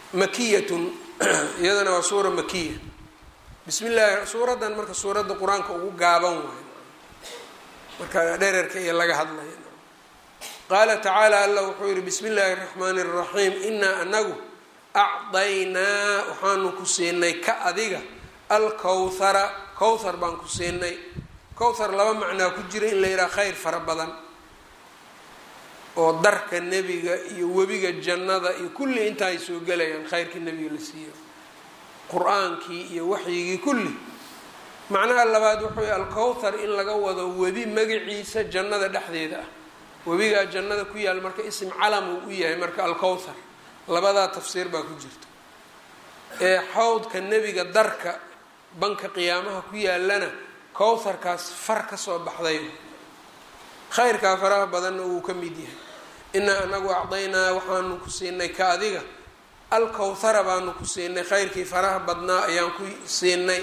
makiyatun iyadana waa suura makiya bismi llahi suuraddan marka suuradda qur-aanka ugu gaaban waayo marka dhererka iyo laga hadlaya qaala tacaala allah wuxuu yihi bismi illaahi raxmaani raxiim inaa anagu acdaynaa waxaanu ku siinay ka adiga alkowthara kowthar baan ku siinay kowthar laba macnaa ku jira in la yidhaha khayr fara badan oo darka nebiga iyo webiga jannada iyo kulli inta ay soo gelayaan khayrkii nebiga la siiyo qur-aankii iyo waxyigii kulli macnaha labaad wuxuu yihi alkowthar in laga wado webi magaciisa jannada dhexdeeda ah webigaa jannada ku yaal marka isim calam uu u yahay marka alkowthar labadaa tafsiir baa ku jirta ee xawdka nebiga darka banka qiyaamaha ku yaalana kowtharkaas far ka soo baxday khayrkaa faraha badanna wuu ka mid yahay inaa anagu acdaynaa waxaanu ku siinay ka adiga alkowthara baanu ku siinay khayrkii faraha badnaa ayaan ku siinay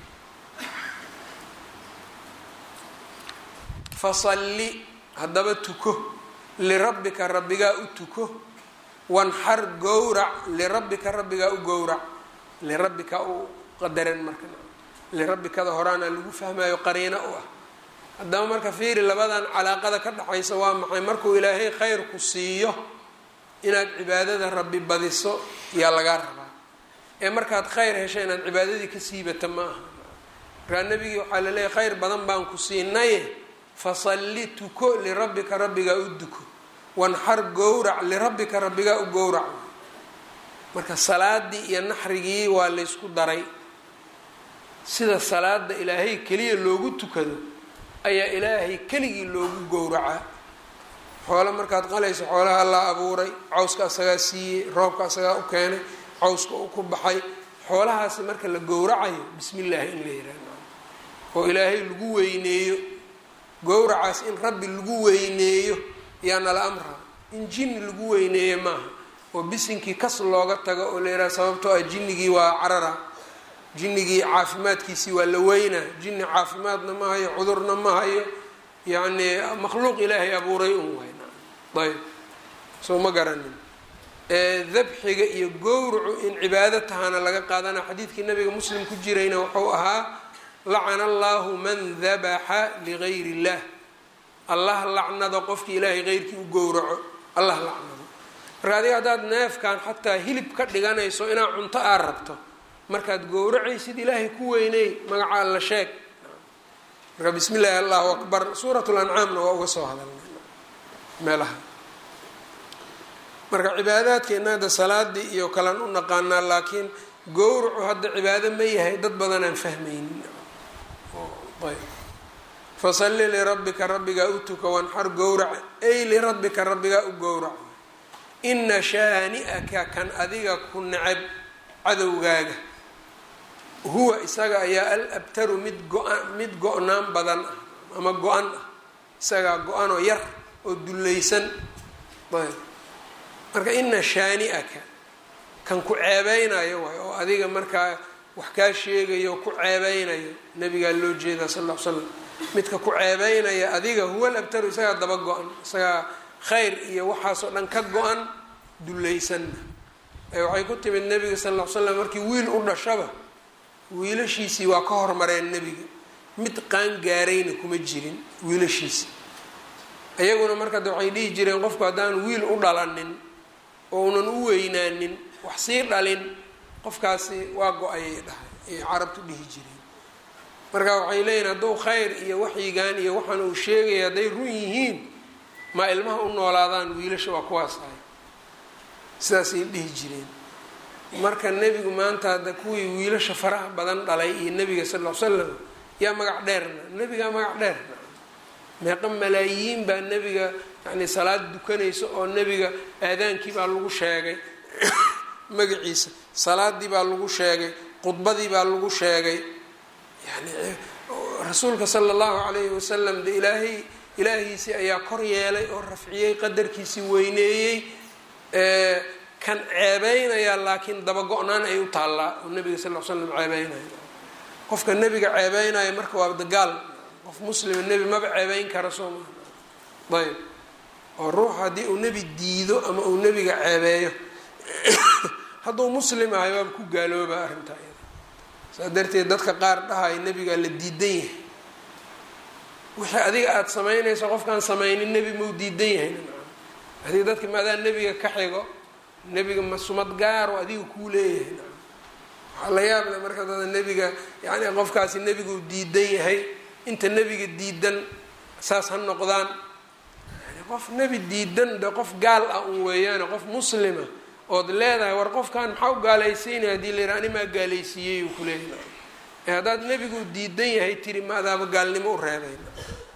fasalli haddaba tuko lirabbika rabbigaa u tuko wanxar gowrac lirabbika rabbigaa u gowrac lirabbika u qadaran marka lirabbikada horaana lagu fahmayo qariino u ah haddaba marka fiiri labadan calaaqada ka dhaxaysa waa maxay markuu ilaahay khayr ku siiyo inaad cibaadada rabbi badiso yaa lagaa rabaa ee markaad khayr hesho inaad cibaadadii ka siibata ma aha markaa nebigii waxaa laleeyahy khayr badan baan ku siinaye fasalli tuko lirabbika rabbigaa u duko wanxar gowrac lirabbika rabbigaa u gowrac marka salaadii iyo naxrigii waa laysku daray sida salaada ilaahay keliya loogu tukado ayaa ilaahay keligii loogu gowracaa xoolo markaad qalayso xoolaha la abuuray cawska asagaa siiyey roobka asagaa u keenay cawska u ku baxay xoolahaasi marka la gowracayo bismi illaahi in la yihahdo oo ilaahay lagu weyneeyo gowracaas in rabbi lagu weyneeyo yaa nala amraa in jinni lagu weyneeyo maaha oo bisinkii kas looga tago oo la yidhaha sababtoo ah jinnigii waa carara jinnigii caafimaadkiisii waa la weynaa jinni caafimaadna ma hayo cudurna ma hayo yacni makhluuq ilaahay abuuray un wayna ayb soo ma garanin dabxiga iyo gowracu in cibaado tahana laga qaadana xadiidkii nabiga muslim ku jirayna wuxuu ahaa lacana allahu man dabaxa ligayr illah allah lacnado qofkii ilaahay keyrkii u gowraco allah lacnado marka adiga haddaad neefkan xataa hilib ka dhiganayso inaad cunto aad rabto markaad gowracaysid ilaahay ku weyney magaca alla sheeg marka bismi illaahi allahu akbar suurat lancaamna waa uga soo hadalnay meelaha marka cibaadaadkeena hadda salaadii iyo kalan u naqaanaa laakiin gowracu hadda cibaado ma yahay dad badan aan fahmaynin ayb fasalli lirabbika rabbigaa u tuka wanxar gowrac ay lirabbika rabbigaa u gowrac ina shaani'aka kan adiga ku necab cadowgaaga huwa isaga ayaa al abtaru mid go-an mid go-naan badan ah ama go-an ah isagaa go-anoo yar oo dullaysan ayb marka ina shaani'aka kan ku ceebeynayo waay oo adiga markaa wax kaa sheegayo ku ceebeynayo nabigaa loo jeedaa sal l slam midka ku ceebeynaya adiga huwa labtaru isagaa daba go-an isagaa khayr iyo waxaasoo dhan ka go-an dullaysanna ee waxay ku timid nebiga sal l slam markii wiil u dhashaba wiilashiisii waa ka hormareen nebiga mid qaan gaarayna kuma jirin wiilashiisi iyaguna marka de waxay dhihi jireen qofku haddaan wiil u dhalanin oo unan u weynaanin wax sii dhalin qofkaasi waa go-ayay dhahay ayay carabtu dhihi jireen marka waxay leeyihin hadduu khayr iyo waxyigan iyo waxaan uu sheegaya hadday run yihiin ma ilmaha u noolaadaan wiilasha waa kuwaas ahay sidaasay dhihi jireen marka nebigu maanta hadda kuwii wiilasha faraha badan dhalay iyo nebiga sal l slam yaa magac dheerna nebigaa magac dheerna meeqa malaayiin baa nebiga yani salaad dukanaysa oo nebiga aadaankii baa lagu sheegay magaciisa salaadii baa lagu sheegay khudbadii baa lagu sheegay yani rasuulka sala allahu calayhi wasalam de ilaahay ilaahiisii ayaa kor yeelay oo rafciyey qadarkiisii weyneeyey kan ceebeynaya laakiin dabago-naan ay u taallaa oo nebiga sal l slam ceebeynaya qofka nebiga ceebeynaya marka waa dagaal qof muslima nebi maba ceebeyn kara soo maa ayb oo ruux haddii uu nebi diido ama uu nebiga ceebeeyo hadduu muslim ahay waaba ku gaalooba arrintaa iyada saas darteed dadka qaar dhahay nebigaa la diidan yahay wixii adiga aada samaynayso qofkaan samaynin nebi mau diidan yahay hadii dadka maadaa nebiga ka xigo nebiga ma sumad gaaro adiga kuu leeyahay waxaa la yaable marka dada nebiga yani qofkaasi nebigu diidan yahay inta nebiga diidan saas ha noqdaan qof nebi diidan de qof gaal ah un weeyaane qof muslima ood leedahay war qofkan maxaa u gaalaysiinaya hadii la yidhaha animaa gaalaysiiyey uu kuleeyahay ee haddaad nebigu diidan yahay tiri ma adaaba gaalnimo u reebayna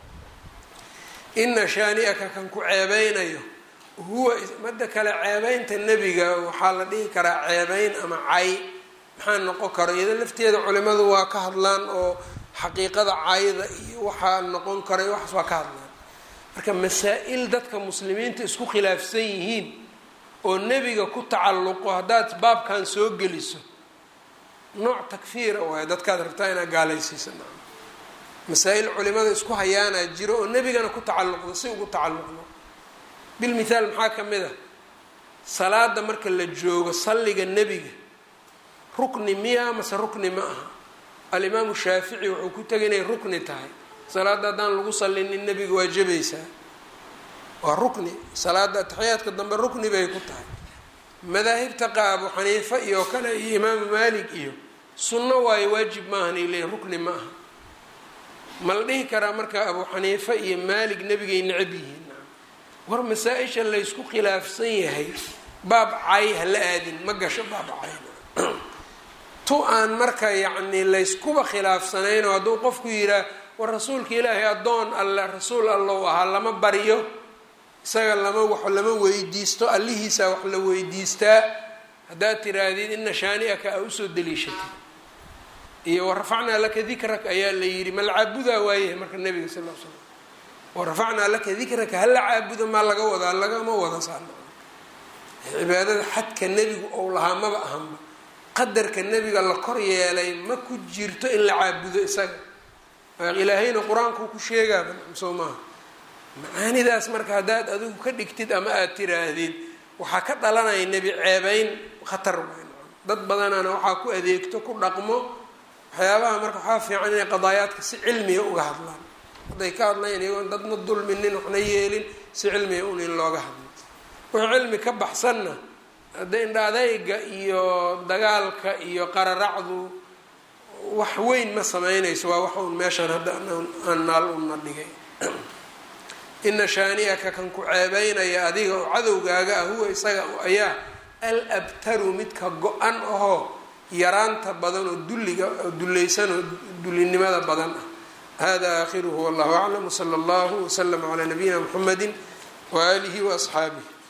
ina shaani-aka kan ku ceebeynayo huwa madda kale ceebeynta nebiga waxaa la dhihi karaa ceebeyn ama cay maxaa noqon karo iyado lafteeda culimadu waa ka hadlaan oo xaqiiqada cayda iyo waxaa noqon karay waxaas waa ka hadlaan marka masaa-il dadka muslimiinta isku khilaafsan yihiin oo nebiga ku tacalluqo haddaad baabkan soo geliso nooc takfiira waay dadkaad rabtaa inaad gaalaysiisa masaa-il culimada isku hayaanaa jiro oo nebigana ku tacalluqdo si ugu tacalluqdo bilmithaal maxaa ka mid a salaada marka la joogo salliga nebiga rukni miya mase rukni ma aha alimaamu shaafici wuxuu ku tegay inay rukni tahay salaada haddaan lagu sallinin nebiga waa jabaysaa waa rukni salaada ataxiyaadka dambe rukni bay ku tahay madaahibta qa abu xaniifa iyo kale iyo imaamu maalik iyo sunno waayo waajib maahan ay leeyihin rukni ma aha ma la dhihi karaa marka abu xaniifa iyo maalik nebigay necab yihiin war masaa-isha laysku khilaafsan yahay baab cay ha la aadin ma gasho baab cay tu aan marka yacni layskuba khilaafsanayn oo hadduu qofku yihaa war rasuulka ilaahay addoon alle rasuul allow ahaa lama baryo isaga lama wax lama weydiisto allihiisaa wax la weydiistaa haddaad tiraahdid ina shaani-aka a usoo daliishatay iyo warafacnaa laka dikrak ayaa la yidhi ma la caabudaa waayahay marka nabiga sal l slam warafacnaa laka dikraka hala caabudo maa laga wadaa lagama wada saana cibaadada xadka nebigu ou lahaa maba ahanba qadarka nebiga la kor yeelay ma ku jirto in la caabudo isaga ilaahayna qur-aankuu ku sheegaaba soo maaha macaanidaas marka haddaad adigu ka dhigtid ama aada tiraahdid waxaa ka dhalanaya nebi ceebeyn khatar weyn dad badanana waxaa ku adeegto ku dhaqmo waxyaabaha marka waxaa fiican inay qadaayaadka si cilmiga uga hadlaan hadday ka hadlayan iyagoon dadna dulminin waxna yeelin si cilmiga un in looga hadlo wixii cilmi ka baxsanna hadda indha adayga iyo dagaalka iyo qararacdu wax weyn ma sameynayso waa wax un meeshaan hadda aan naal una dhigay ina shaani-aka kan ku ceebeynaya adiga oo cadowgaaga ah huwa isaga ayaa al abtaru midka go-an ahoo yaraanta badan oo dulliga oo dullaysan oo dullinimada badan ah hada aakhiruhu wallahu aclam wsala allahu wslama calaa nabiyina mxamedi waaalihi waasxaabih